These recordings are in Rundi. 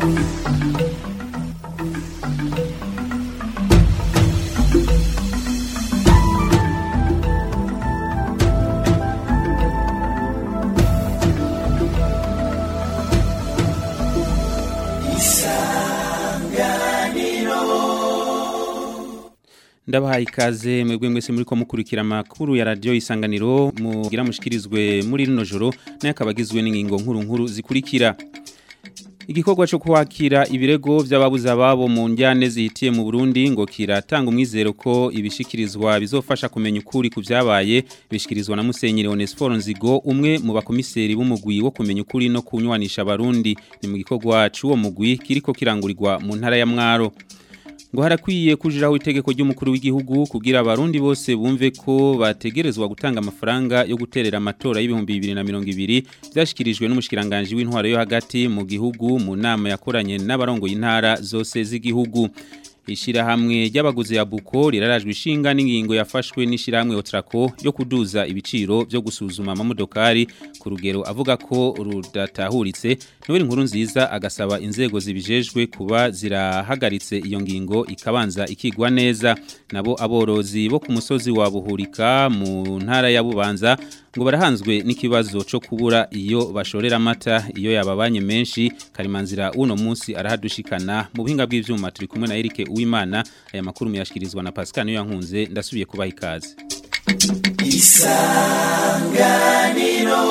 ndabahaye ikaze mwebwe mwese muri ko mukurikira amakuru ya radio isanganiro mugira mushikirizwe muri rino joro naye akabagizwe n'ingingo nkuru nkuru zikurikira igikorwa cyo kwakira ibirego by'ababuze ababo mu njyane zihitiye mu Burundi ngo kiratanga umwizero ko ibishikirizwa bizofasha kumenya ukuri ku byabaye bishikirizwa na Musenyeri Onesphore Nzigo umwe mu bakomiseri b'umugwi wo kumenya ukuri no kunywanisha abarundi ni mu gikorwa cy'uwo mugwi kiriko kirangurirwa mu ntara ya Mwaro ngo harakwiye kujiraho itegeko ry'umukuru w'igihugu kugira abarundi bose bumve ko bategerezwa gutanga amafaranga yo guterera amatora y'ibihumbi 2020 byashikirijwe n'umushikiranganje w'intwaro yo hagati mu gihugu mu nama yakoranye n'abarongoye intara zose z'igihugu Ishirahamwe ry'abaguzi ya Buko rirarajwe ishinga n'ingingo yafashwe n'ishirahamwe Otrako yo kuduza ibiciro byo gusuzuma amamodokari ku rugero avuga ko rudatahuritse Noel nkuru nziza agasaba inzego zibijejwe kuba zirahagaritse iyo ngingo ikabanza ikigwa neza nabo aborozi bo ku musozi wa Buhurika mu ntara ya Bubanza ngo barahanzwe n'ikibazo cyo kubura iyo bashorera amata iyo yababanye menshi karimanzira uno munsi arahadushikana mu buhinga bw'ivyuma turi kumwe na Eric Uwimana aya makuru muyashikirizwa na Pascal niyo yankunze ndasubiye kubaha ikaze isanganiro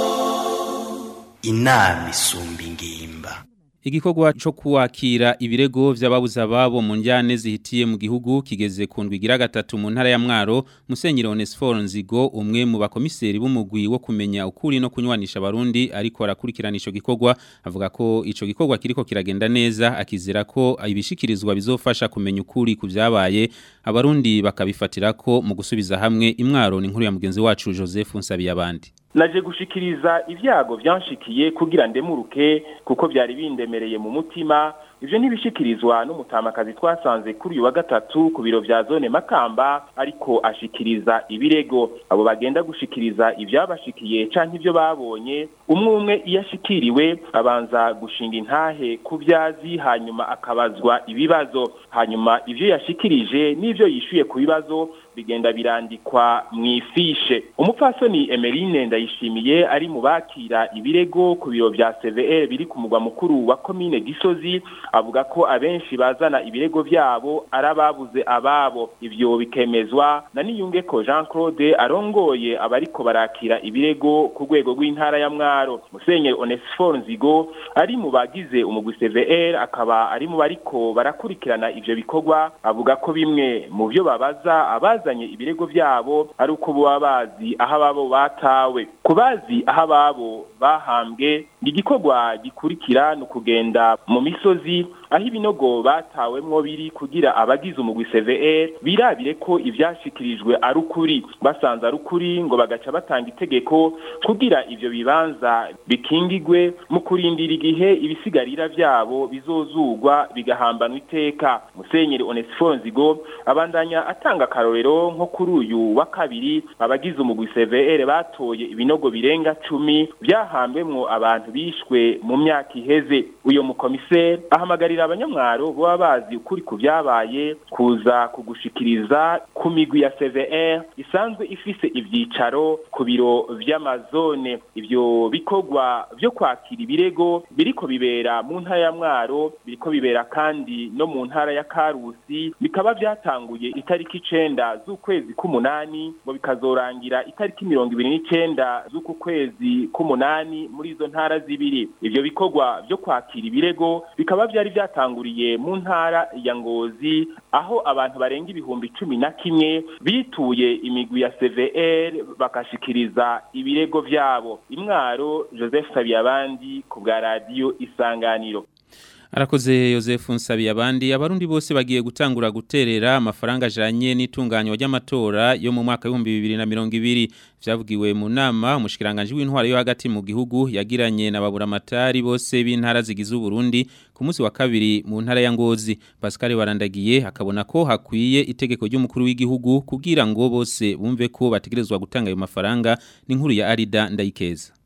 inama isumba ingimba Igikorwa cyo kuwakira ibirego by'ababuze ababo mu njyane zihitiye mu gihugu kigeze ku ndwigira gatatu mu ntara ya Mwaro Musenyeri Onesphore Nzigo umwe mu bakomiseri b'umugwi wo kumenya ukuri no kunywanisha abarundi ariko arakurikirana ico gikorwa avuga ko ico gikorwa kiriko kiragenda neza akizera ko ibishikirizwa bizofasha kumenya ukuri ku byabaye abarundi bakabifatira ko mu gusubiza hamwe imwaro ni nkuru ya mugenzi wacu Joseph Nsabiyabandi naje gushikiriza ibyago byanshikiye kugira ndemuruke kuko byari bindemereye mu mutima ivyo ntibishikirizwa n'umutamakazi twasanze kuri uyu wa gatatu ku biro vya zone Makamba ariko ashikiriza ibirego abo bagenda gushikiriza ivyabashikiye canke ivyo babonye umwe umwe iyo ashikiriwe abanza gushinga intahe ku vyazi hanyuma akabazwa ibibazo hanyuma ivyo yashikirije n'ivyo yishuye ku bibazo bigenda birandikwa mwifishe umupfasoni Emeline ndayishimiye ari mu bakira ibirego ku biro vya CVR biri ku mugwa mukuru wa commune Gisozi avuga ko abenshi bazana ibirego vyabo arababuze ababo ivyo bikemezwa na niyunge ko Jean Claude arongoye abariko barakira ibirego ku rwego rw'intara ya Mwaro Musenyeri Onesphore Nzigo ari mu bagize umugwi CVR akaba ari mu bariko barakurikirana ivyo bikorwa avuga ko bimwe mu byo babaza abazanye ibirego vyabo ari uko baba bazi aho ababo batawe kubazi aho ababo bahambwe igikorwa gikurikira ni ukugenda mu misozi aho ibinogo batawemwo biri kugira abagize umugwi CVR birabire ko ivyashikirijwe ari ukuri basanze ari ukuri ngo bagaca batanga itegeko kugira ivyo bibanza bikingigwe mu kurindira igihe ibisigarira vyabo bizozugwa bigahambanwa iteka Musenyeri Onesphore Nzigo abandanya atanga karorero nko kuri uyu wa kabiri abagize umugwi CVR batoye ibinogo birenga cumi byahambwemwo abantu bishwe mu myaka iheze uyo mukomiseri ahamagarira abanyamwaro baba bazi ukuri ku byabaye kuza kugushikiriza ku migwi ya CVR isanzwe ifise ivyicaro ku biro vy'amazone ivyo bikorwa vyo kwakira ibirego biriko bibera mu ntara ya Mwaro biriko bibera kandi no mu ntara ya Karusi bikaba vyatanguye itariki icenda z'ukwezi k'umunani ngo bikazorangira itariki mirongo ibiri n'icenda z'uku kwezi k'umunani muri izo ntara zibiri ivyo bikorwa vyo kwakira ibirego bikaba vyari vyatanguriye mu ntara ya Ngozi aho abantu barenga ibihumbi cumi na kimwe bituye imigwi ya CVR bakashikiriza ibirego vyabo imwaro Joseph Sabiyabandi ku bwa radio Isanganiro Arakoze Joseph Nsabi abandi abarundi bose bagiye gutangura guterera amafaranga ajanye n'itunganywa ry'amatora yo mu mwaka wa 2020 vyavugiwe mu nama umushikiranganje w'intwara yo hagati mu gihugu yagiranye na babura matari bose b'intara zigize Burundi ku munsi wa kabiri mu ntara ya Ngozi Pascal Barandagiye akabona ko hakwiye itegeko ry'umukuru w'igihugu kugira ngo bose bumve ko bategerezwa gutanga ayo mafaranga n'inkuru ya Arida Ndayikeza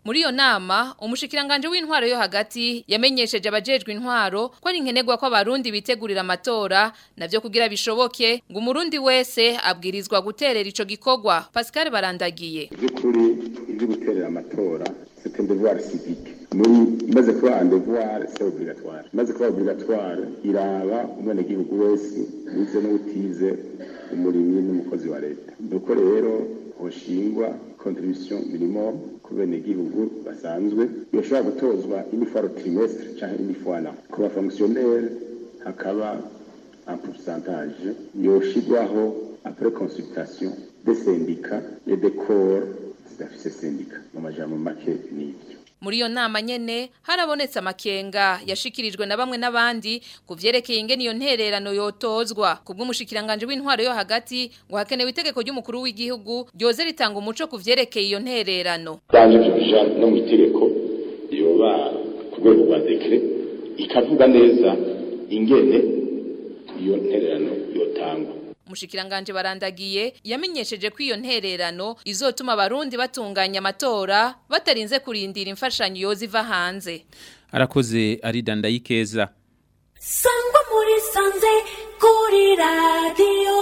Muri iyo nama umushikiranganje w'intwaro yo hagati yamenyesheje abajejwe intwaro ko ari nkenerwa ko abarundi bitegurira amatora navyo kugira bishoboke ngo umurundi wese abwirizwa guterera ico gikorwa Pascal barandagiye by'ukuri ibyo guterera amatora c'est un devoir civique muri maze kuba un devoir c'est obligatoire maze kuba obligatoire iraba umwenegihugu wese wize n'utize umurimyi n'umukozi wa leta nuko rero hoshingwa contribution minimum ku benegihugu basanzwe yoshobora gutozwa une fois le trimestre canke une fois l'an ku bafonctionnaire hakaba un pourcentage yoshigwaho après consultation des syndicats et des corps zidafise syndicat mu majambo make n'ivyo Muri iyo nama nyene harabonetse amakenga yashikirijwe na bamwe n'abandi kuvyerekeye ingene iyo ntererano yotozwa kubw'umushikiranganje w'intwaro yo hagati ngo hakenewe itegeko ry'umukuru w'igihugu ryoze ritanga umuco kuvyerekeye iyo ntererano byanje byo bija no mu itegeko yoba ku rwego rwa dekre ikavuga neza ingene iyo ntererano yotangwa Umushikiranganje barandagiye yamenyesheje ko iyo ntererano izotuma abarundi batunganya amatora batarinze kurindira imfashanyo yoza iva hanze. arakoze arida ndayikeza sangwa muri sanze kuri radiyo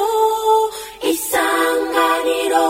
isanganiro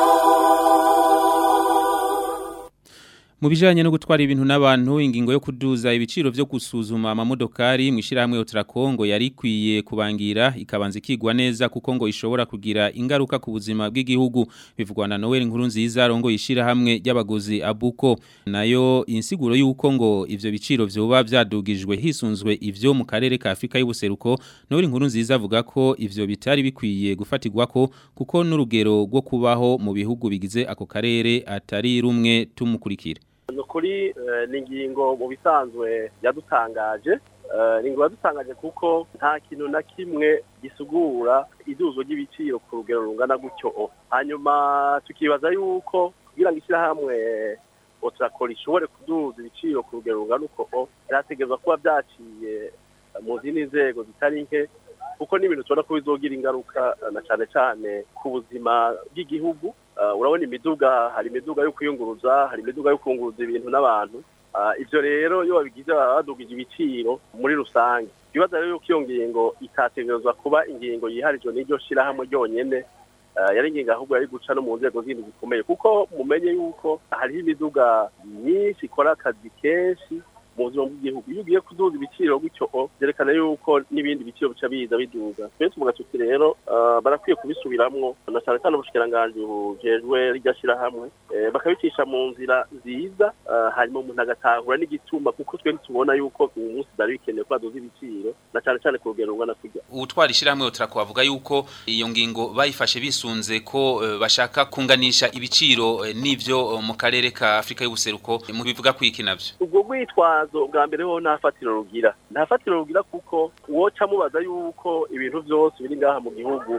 Mu bijanye no gutwara ibintu n'abantu ingingo yo kuduza ibiciro vyo gusuzuma amamodokari mu ishiramwe Otrakongo yari kwiye kubangira ikabanza ikigwa neza kuko ngo ishobora kugira ingaruka ku buzima bw'igihugu bivugwa na Noel Nkuru nziza rongo yishira hamwe y'abaguzi abuko nayo insiguro yuko ngo ivyo biciro vyoba vyadugijwe hisunzwe ivyo mu karere ka Afrika y'ubuseruko Noel Nkuru nziza avuga ko ivyo bitari bikwiye gufatirwako kuko n'urugero rwo kubaho mu bihugu bigize ako karere atari rumwe tumukurikira nukuri ni ingingo mu bisanzwe yadutangaje ni ingingo yadutangaje kuko nta kintu na kimwe gisugura iduzo ry'ibiciro ku rugero rungana gutyo hanyuma tukibaza yuko kugira ngo ishyirahamwe oturakora ishobore kuduza ibiciro ku rugero rungana uko byategerezwa kuba byaciye mu zindi nzego zitari nke kuko n'ibintu tubona ko bizogira ingaruka na cyane cyane ku buzima bw'igihugu urabona imiduga hari imiduga yo kwiyunguruza hari imiduga yo kunguruza ibintu n'abantu ibyo rero iyo babigize baba badugije ibiciro muri rusange ibibazo rero yuko iyo ngingo itategerezwa kuba ingingo yiharijwe n'iryo shyirahamwe ryonyine yari ingingo ahubwo yari guca no mu nzego zindi zikomeye kuko mumenye yuko hariho imiduga myinshi ikora akazi kenshi mu buzima bw'igihugu iyo ugiye kuduza ibiciro gutyo byerekana yuko n'ibindi biciro bica biza biduga twe tuvuga tuti rero barakwiye kubisubiramwo na cyane cyane ubushikiranganji bujejwe rirya shyirahamwe bakabicisha mu nzira nziza hanyuma umuntu agatahura n'igituma kuko twe ntitubona yuko uyu munsi byari bikenewe ko baduza ibiciro na cyane cyane ku rugero rungana kujya ubutwara ishyirahamwe utarako bavuga yuko iyo ngingo bayifashe bisunze ko bashaka kunganisha ibiciro n'ibyo mu karere ka afurika y'ubuseruko mu bivuga kwiki nabyo ubwo rwitwa bwa mbere ho nta fatiro rugira nta fatiro rugira kuko woca mubaza yuko ibintu byose biri ngaha mu gihugu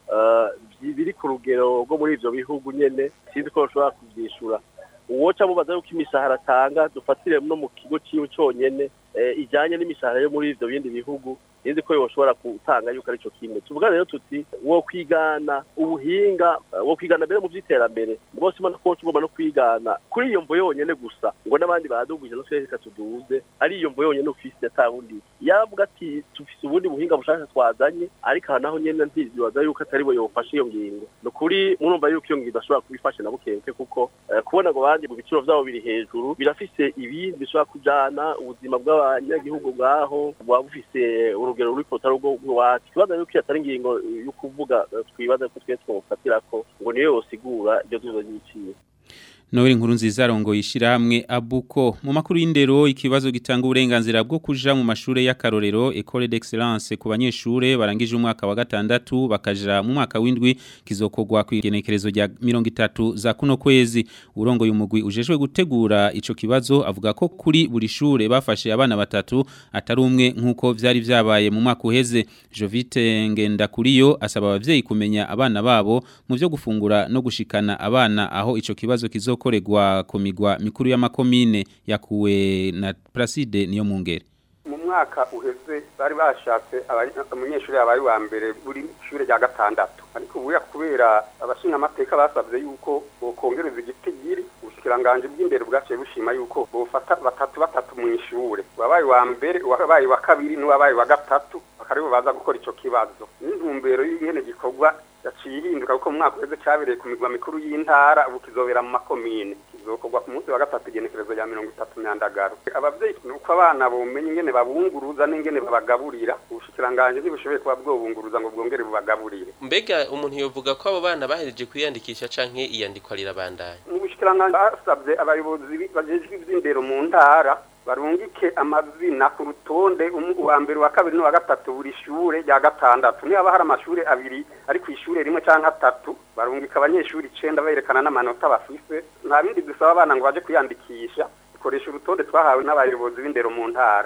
biri ku rugero rwo muri ibyo bihugu nyine sinzi ko bashobora kubyishyura uwoca mubaza yuko imishahara atanga dufatire no mu kigo cyiwe cyonyine ijyanye n'imishahara yo muri ibyo bindi bihugu sinzi ko yoshobora gutanga yuko aricyo kimwe tuvuga rero tuti wo kwigana ubuhinga wo kwigana mbere mu by'iterambere rwose ubona ko tugomba no kwigana kuri iyo mvo yonyine gusa ngo n'abandi baduguje no twese tuduze ari iyo mvo yonyine ufise atawundi yavuga ati tufise ubundi buhinga bushaka twazanye ariko aha naho nyene ntizibaza yuko atari bo yofashe iyo ngingo ni ukuri murumva yuko iyo ngingo idashobora kubifashe na bukenke kuko kubonango abandi mu biciro vyabo biri hejuru birafise ibindi bishobora kujana ubuzima bw'abanyagihugu bwaho bwaba bufise urugero ruri ku rutaro rw'iwacu ikibazo yuko atari ingingo yo kuvuga twibaza ko twe twomufatirako ngo niyo yosigura iryo zuba ry'ibiciro Noel nkuru nziza rongo yishirahamwe abuko mu makuru y'indero ikibazo gitanga uburenganzira bwo kuja mu mashure y'akarorero École d'Excellence ku banyeshure barangije umwaka wa gatandatu bakaja mu mwaka w'indwi kizokogwa ku igenekerezo rya 30 za kuno kwezi urongo y'umugwi ujejwe gutegura ico kibazo avuga ko kuri buri shure bafashe abana batatu atari umwe nkuko vyari vyabaye mu mwaka uheze Jovite ngenda kuriyo asaba abavyeyi kumenya abana babo mu byo gufungura no gushikana abana aho ico kibazo kizo gukorerwa ku migwa mikuru y'amakomine yakuwe na Placide niyo mungere mwaka uheze bari bashatse abari- umunyeshuri yabaye wa mbere buri shure rya gatandatu ariko ubuya kubera abashinga amateka basabye yuko bokongereza igitigiri ubushikiranganje bw'imbere bwaciye bushima yuko bofata batatu batatu mu ishure wabaye wa mbere wabaye wa kabiri n'uwabaye wa gatatu bakaribo baza gukora ico kibazo n'intumbero y'ingene gikorwa yaciye ihinduka kuko mu mwaka uheze cyabereye ku migwa mikuru y'intara ubu kizobera mu makomine kizokorwa ku munsi wa gatatu igenekerezo rya mirongo itatu myandagaro abavyeyi ni uko abana bomenya ingene babunguruza n'ingene babagaburira ubushikiranganji ntibushoboye kuba bwobunguruza ngo bwongere bubagaburire mbega umuntu yovuga ko abo bana bahereje kwiyandikisha canke iyandikwa rirabandanya mu bushikiranganji basabye abayobozi bi- bajejwe ivy'indero mu ntara barungike amazina ku rutonde umu- uwa mbere uwa kabiri n'uwa gatatu buri shure rya gatandatu niba hari amashure abiri ari ku ishure rimwe canke atatu barungika abanyeshuri icenda berekana n'amanota bafise nta bindi dusaba abana ngo baje kwiyandikisha dukoresha urutonde twahawe n'abayobozi b'indero mu ntara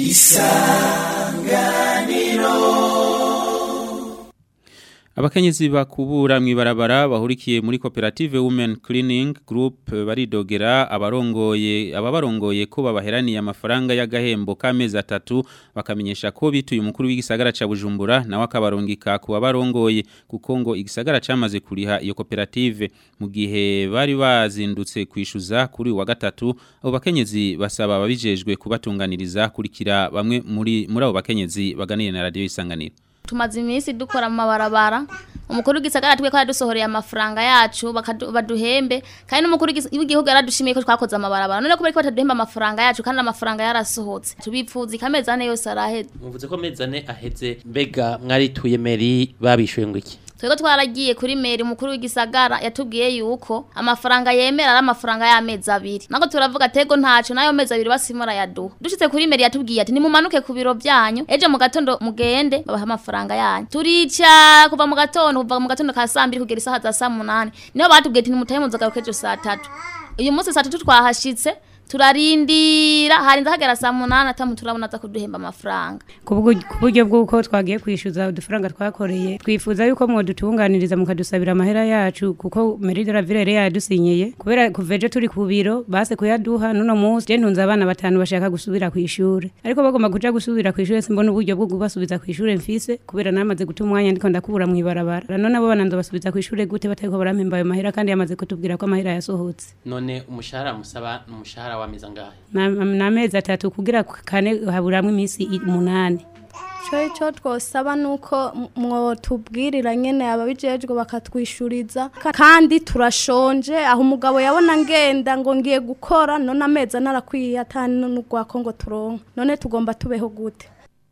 Abakenyezi bakubura mwibarabara bahurikiye muri koperative Women Cleaning Group eh, baridogera abarongoye ababarongoye ko babaheraniye amafaranga y'agahembo k'amezi atatu bakamenyesha ko bituye umukuru w'igisagara ca Bujumbura nawe akabarungika ku babarongoye kuko ngo igisagara camaze kuriha iyo koperative mu gihe bari bazindutse kwishuza kuri uyu wa gatatu abo bakenyezi basaba ababijejwe kubatunganiriza kurikira bamwe muri muri abo bakenyezi baganiriye na radio isanganiro tumaze iminsi dukora mu mabarabara umukuru w'igisagara twe ko yadusohoreye amafaranga yacu bakadu- baduhembe kandi n'umukuru w'igis- w'igihugu yaradushimiye ko twakoze amabarabara none kubera ko bataduhemba amafaranga yacu kandi amafaranga yarasohotse tubipfuza ikamezi ane yose araheze muvuze ko amezi ane aheze mbega mwarituye meri babishuye ngo iki twego twaragiye kuri meri umukuru w'igisagara yatubwiye yuko amafaranga yemera ari amafaranga y'amezi abiri nako turavuga tego ntaco nayo mezi abiri basimura yaduha dushitse kuri meri yatubwiye ati nimumanuke ku biro byanyu ejo mu gatondo mugende babaha amafaranga yanyu turica kuva mu gatondo kuva mu gatondo ka saa mbiri kugera isaha za saa munani niho batubwiye ati nimutahe muzogaruka ejo saa tatu uyu munsi saa tatu twahashitse turarindira harinze hagera saa munani atamu turabona aza kuduhemba amafaranga ku bwo- ku buryo bw'uko twagiye kwishyuza udufaranga twakoreye twifuza yuko mwodutunganiriza mukadusabira amahera yacu kuko meride la ville yari yadusinyeye kubera kuva ejo turi ku biro base kuyaduha nuno munsi je ntunze abana batanu bashaka gusubira ku ishure ariko bagomba kuja gusubira ku ishure simbona uburyo bwo kubasubiza ku ishure mfise kubera namaze guta umwanya ndiko ndakubura mw'ibarabara none abo bana ndobasubiza ku ishure gute batariko barampemba ayo mahera kandi yamaze kutubwira ko amahera yasohotse none umushahara musaba ni umushahara w'amezi angahe Na- n'amezi atatu kugira kane haburamwo iminsi i- umunani cyo icyo twosaba ni uko mwotubwirira nyine ababijejwe bakatwishuriza Ka- kandi turashonje aho umugabo yabona ngenda ngo ngiye gukora none amezi anarakwiye atani n'urwako ngo turonke none tugomba tubeho gute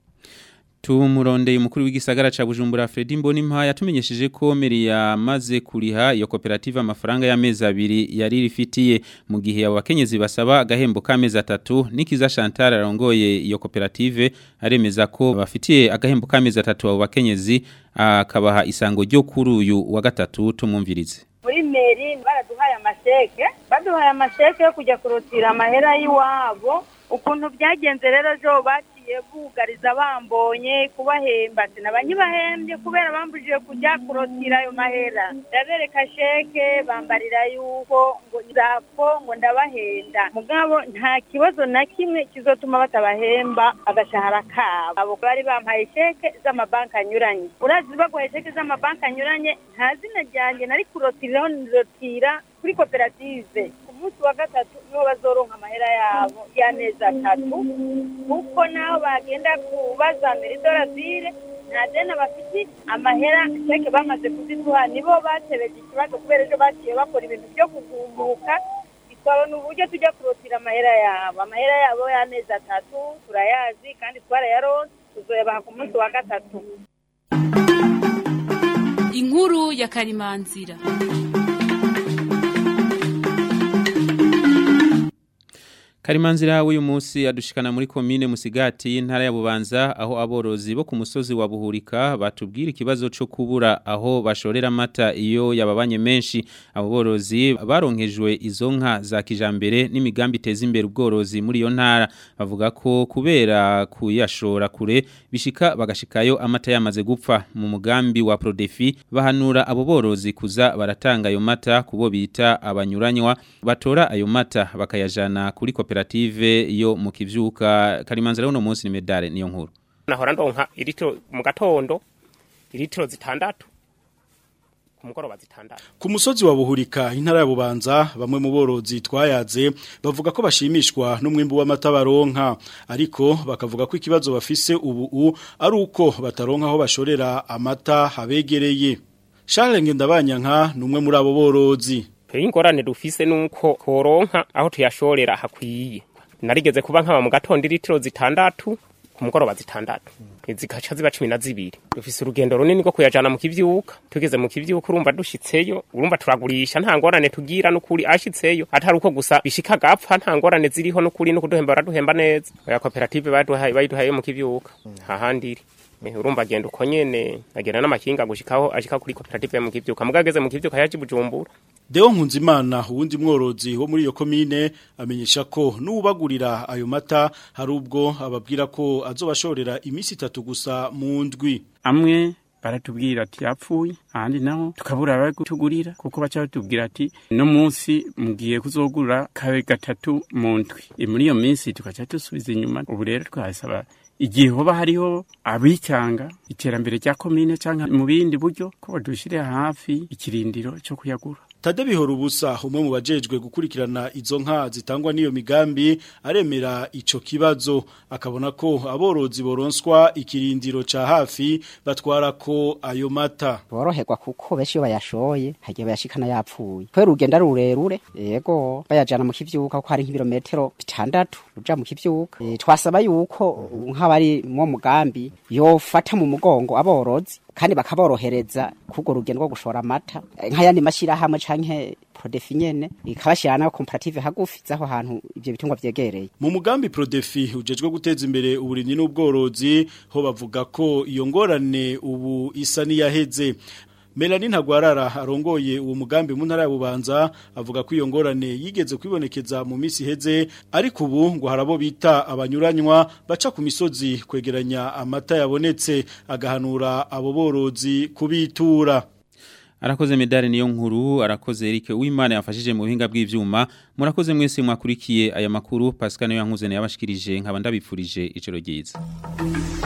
Tumurondeye umukuru w'igisagara ca Bujumbura Fredy Mbonimpa yatumenyesheje ko meri yamaze kuriha iyo koperative amafaranga y'amezi abiri yari rifitiye mu gihe abo bakenyezi basaba agahembo k'amezi atatu nikiza Chantal arongoye iyo koperative aremeza ko bafitiye agahembo k'amezi atatu abo bakenyezi akabaha isango ryo kuri uyu wa gatatu tumumvirize muri meri baraduhaye amasheke baduhaye amasheke yo kujya kurutira amahera y'iwabo ukuntu byagenze rero ejo bagiye bugariza bambonye kubahemba ati nabanyibahembye kubera bambujije kujya kurotira ayo mahera ndabereka sheke bambarira yuko ngo nzapfo ngo ndabahenda mugabo nta kibazo na kimwe kizotuma batabahemba agashahara kabo abo bari bampaye sheke z'amabanki anyuranye urazi baguhaye sheke z'amabanki anyuranye nta zina ryanjye nari kurotiriraho nirotira kuri koperative ku munsi wa gatatu niho bazoronka amahera yabo y'amezi atatu kuko naho bagenda kubaza meridoravire nta deni bafite amahera sheke bamaze kuziduha nibo batebeje ikibazo kubera ejo bagiye bakora ibintu byo kugumbuka twabona uburyo tujya kurotira amahera yabo amahera yabo y'amezi atatu turayazi kandi twarayaronse tuzoyabaha ku munsi wa gatatu inkuru ya karimanzira Karimanzira w'uyu munsi adushikana muri komine Musigati y'intara ya Bubanza aho aborozi bo ku musozi wa Buhurika batubwira ikibazo cyo kubura aho bashorera amata iyo yababanye menshi abo borozi baronkejwe izo nka za kijambere n'imigambi iteza imbere ubworozi muri iyo ntara bavuga ko kubera kuyashora kure bishika bagashikayo amata yamaze gupfa mu mugambi wa Prodefi bahanura abo borozi kuza baratanga ayo mata kubo bita abanyuranywa batora ayo mata bakayajana kuri koperative koperative yo mu kivyuka karimanzira uno munsi ni medale niyo nkuru nahora ndonka iritiro mu gatondo iritiro zitandatu ku mugoroba zitandatu Ku musozi wa Buhurika intara ya Bubanza bamwe mu borozi twayaze bavuga ko bashimishwa n'umwimbu w'amata baronka ariko bakavuga ko ikibazo bafise ubu u ari uko bataronka aho bashorera amata habegereye Charles Ngendabanyanka numwe muri abo borozi ingorane dufise nuko koronka aho tuyashorera hakwiye narigeze kuba nkaba mu gatondo iritiro zitandatu ku mugoroba zitandatu zikaca ziba cumi na zibiri dufise urugendo runini rwo kuyajana mu kivyuka tugeze mu kivyuka urumva dushitseyo urumva turagurisha nta ngorane tugira n'ukuri ashitseyo atari uko gusa bishika gapfa nta ngorane ziriho n'ukuri no kuduhemba baraduhemba neza oya koperative baduhaye bayiduhaye mu kivyuka hahandi iri Eh, urumva agenda uko nyene agenda n'amakinga gushikaho ashika kuri koperative mu kivyuka mugageze mu kivyuka yaje bujumbura Deo Nkunzimana uwundi mworozi wo muri iyo komine amenyesha ko n'ubagurira ayo mata hari ubwo ababwira ko azobashorera imisi itatu gusa mu ndwi amwe baratubwira ati yapfuye ahandi naho tukabura abagutugurira kuko baca batubwira ati no munsi mugiye kuzogura kabe gatatu mu ndwi E, muri iyo minsi tugaca dusubiza inyuma ubu rero twasaba igihe hoba hariho abicanga iterambere rya komine canke mu bindi buryo ko badushirira hafi ikirindiro cyo kuyagura Tade bihora ubusa umwe mu bajejwe gukurikirana izo nka zitangwa n'iyo migambi aremera ico kibazo akabona ko aborozi boronswa ikirindiro ca hafi batwara ko ayo mata boroherwa kuko benshi iyo bayashoye hagiye bayashikana yapfuye kubera urugendo ari rurerure yego bayajana mu kivyuka kuko hari nk'ibirometero bitandatu uja mu kivyuka e, twasaba yuko nk'abari mu mugambi yofata mu mugongo aborozi kandi bakaborohereza kugo rugendo rwo gushora amata Eh, nk'ayandi mashirahamwe canke prodefi nyene ikabashira nayo comparative hagufi zaho hantu ivyo bitungwa vyegereye Mu mugambi Prodefi ujejwe guteza imbere uburimyi n'ubworozi ho bavuga ko iyo ngorane ubu isa niyaheze Melanie Ntagwarara arongoye uwo mugambi mu ntara ya Bubanza avuga ko iyo ngorane yigeze kwibonekeza mu misi heze ariko ubu ngo harabo bita abanyuranywa baca ku misozi kwegeranya amata yabonetse agahanura abo borozi kubitura Arakoze medali niyo nkuru, arakoze Eric Uwimana yafashije mu buhinga bw'ivyuma. Murakoze mwese mwakurikiye aya makuru Pascal niyo yankuze yabashikirije nkaba ndabipfurije icero ryiza.